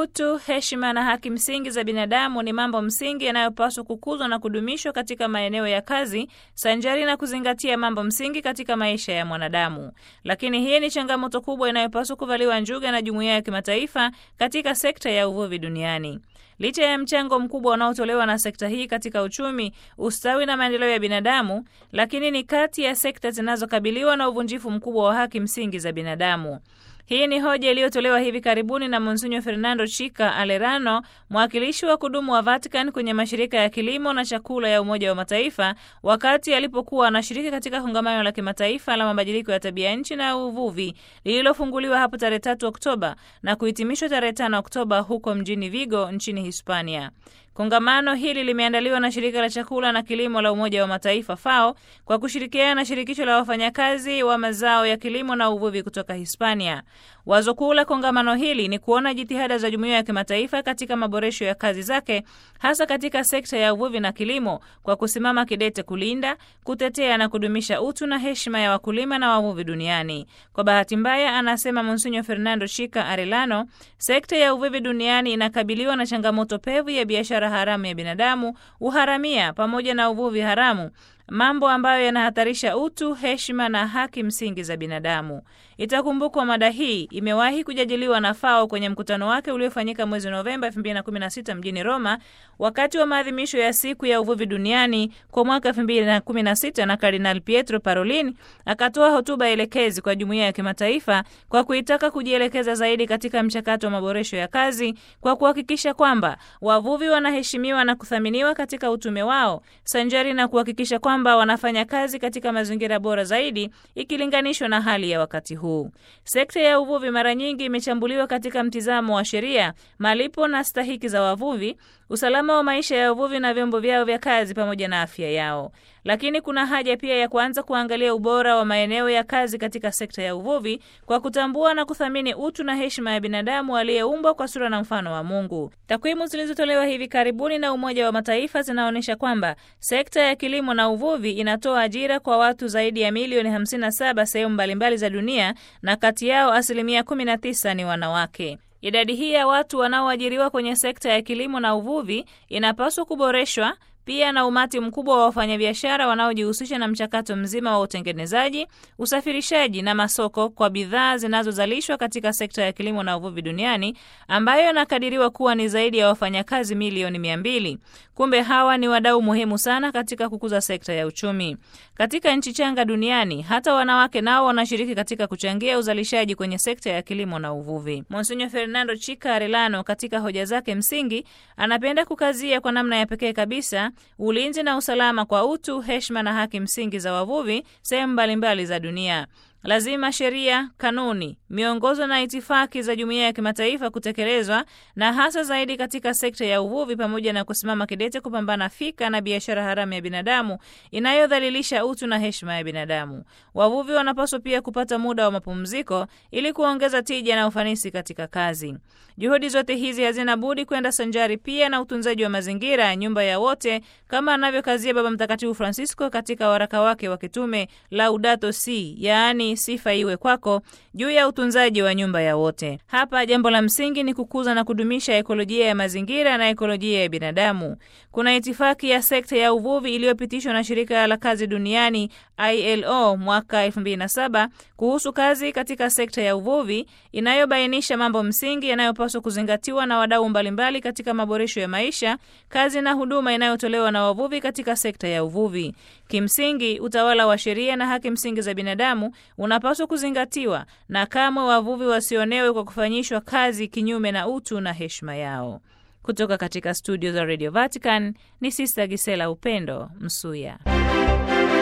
Utu, heshima na haki msingi za binadamu ni mambo msingi yanayopaswa kukuzwa na kudumishwa katika maeneo ya kazi, sanjari na kuzingatia mambo msingi katika maisha ya mwanadamu. Lakini hii ni changamoto kubwa inayopaswa kuvaliwa njuga na jumuiya ya kimataifa katika sekta ya uvuvi duniani. Licha ya mchango mkubwa unaotolewa na sekta hii katika uchumi, ustawi na maendeleo ya binadamu, lakini ni kati ya sekta zinazokabiliwa na uvunjifu mkubwa wa haki msingi za binadamu. Hii ni hoja iliyotolewa hivi karibuni na Monsinyo Fernando Chica Alerano, mwakilishi wa kudumu wa Vatican kwenye mashirika ya kilimo na chakula ya Umoja wa Mataifa, wakati alipokuwa anashiriki katika kongamano la kimataifa la mabadiliko ya tabia nchi na uvuvi lililofunguliwa hapo tarehe 3 Oktoba na kuhitimishwa tarehe 5 Oktoba huko mjini Vigo nchini Hispania. Kongamano hili limeandaliwa na shirika la chakula na kilimo la Umoja wa Mataifa FAO kwa kushirikiana na shirikisho la wafanyakazi wa mazao ya kilimo na uvuvi kutoka Hispania. Wazo kuu la kongamano hili ni kuona jitihada za jumuiya ya kimataifa katika maboresho ya kazi zake, hasa katika sekta ya uvuvi na kilimo, kwa kusimama kidete kulinda, kutetea na kudumisha utu na heshima ya wakulima na wavuvi duniani. Kwa bahati mbaya, anasema Monsinyo Fernando Chica Arellano, sekta ya uvuvi duniani inakabiliwa na changamoto pevu ya biashara haramu ya binadamu, uharamia pamoja na uvuvi haramu, mambo ambayo yanahatarisha utu, heshima na haki msingi za binadamu. Itakumbukwa mada hii imewahi kujadiliwa na FAO kwenye mkutano wake uliofanyika mwezi Novemba 2016 mjini Roma wakati wa maadhimisho ya siku ya uvuvi duniani kwa mwaka 2016, na Kardinal Pietro Parolin akatoa hotuba elekezi kwa jumuiya ya kimataifa kwa kuitaka kujielekeza zaidi katika mchakato wa maboresho ya kazi kwa kuhakikisha kwamba wavuvi wanaheshimiwa na kuthaminiwa katika utume wao sanjari na kuhakikisha kwamba wanafanya kazi katika mazingira bora zaidi ikilinganishwa na hali ya wakati huu. Sekta ya uvuvi mara nyingi imechambuliwa katika mtizamo wa sheria, malipo na stahiki za wavuvi, usalama wa maisha ya uvuvi na vyombo vyao vya kazi pamoja na afya yao. Lakini kuna haja pia ya kuanza kuangalia ubora wa maeneo ya kazi katika sekta ya uvuvi kwa kutambua na kuthamini utu na heshima ya binadamu aliyeumbwa kwa sura na mfano wa Mungu. Takwimu zilizotolewa hivi karibuni na Umoja wa Mataifa zinaonyesha kwamba sekta ya kilimo na uvuvi inatoa ajira kwa watu zaidi ya milioni 57 sehemu mbalimbali za dunia, na kati yao asilimia 19 ni wanawake. Idadi hii ya watu wanaoajiriwa kwenye sekta ya kilimo na uvuvi inapaswa kuboreshwa pia na umati mkubwa wa wafanyabiashara wanaojihusisha na mchakato mzima wa utengenezaji, usafirishaji na masoko kwa bidhaa zinazozalishwa katika sekta ya kilimo na uvuvi duniani ambayo inakadiriwa kuwa ni zaidi ya wafanyakazi milioni mia mbili. Kumbe hawa ni wadau muhimu sana katika kukuza sekta ya uchumi katika nchi changa duniani. Hata wanawake nao wanashiriki katika kuchangia uzalishaji kwenye sekta ya kilimo na uvuvi. Monsinyo Fernando Chica Arellano katika hoja zake msingi anapenda kukazia kwa namna ya pekee kabisa ulinzi na usalama kwa utu, heshima na haki msingi za wavuvi sehemu mbalimbali za dunia. Lazima sheria, kanuni, miongozo na itifaki za jumuiya ya kimataifa kutekelezwa na hasa zaidi katika sekta ya uvuvi, pamoja na kusimama kidete kupambana fika na biashara haramu ya binadamu inayodhalilisha utu na heshima ya binadamu. Wavuvi wanapaswa pia kupata muda wa mapumziko ili kuongeza tija na ufanisi katika kazi. Juhudi zote hizi hazina budi kwenda sanjari pia na utunzaji wa mazingira, nyumba ya wote, kama anavyokazia Baba Mtakatifu Francisco katika waraka wake wa kitume Laudato Si, yaani sifa iwe kwako, juu ya utunzaji wa nyumba ya wote. Hapa jambo la msingi ni kukuza na kudumisha ekolojia ya mazingira na ekolojia ya binadamu. Kuna itifaki ya sekta ya uvuvi iliyopitishwa na shirika la kazi duniani ILO mwaka 2007 kuhusu kazi katika sekta ya uvuvi inayobainisha mambo msingi yanayopaswa kuzingatiwa na wadau mbalimbali katika maboresho ya maisha, kazi na huduma inayotolewa na wavuvi katika sekta ya uvuvi. Kimsingi, utawala wa sheria na haki msingi za binadamu unapaswa kuzingatiwa na kamwe wavuvi wasionewe kwa kufanyishwa kazi kinyume na utu na heshima yao. Kutoka katika studio za Radio Vatican ni Sister Gisela Upendo Msuya.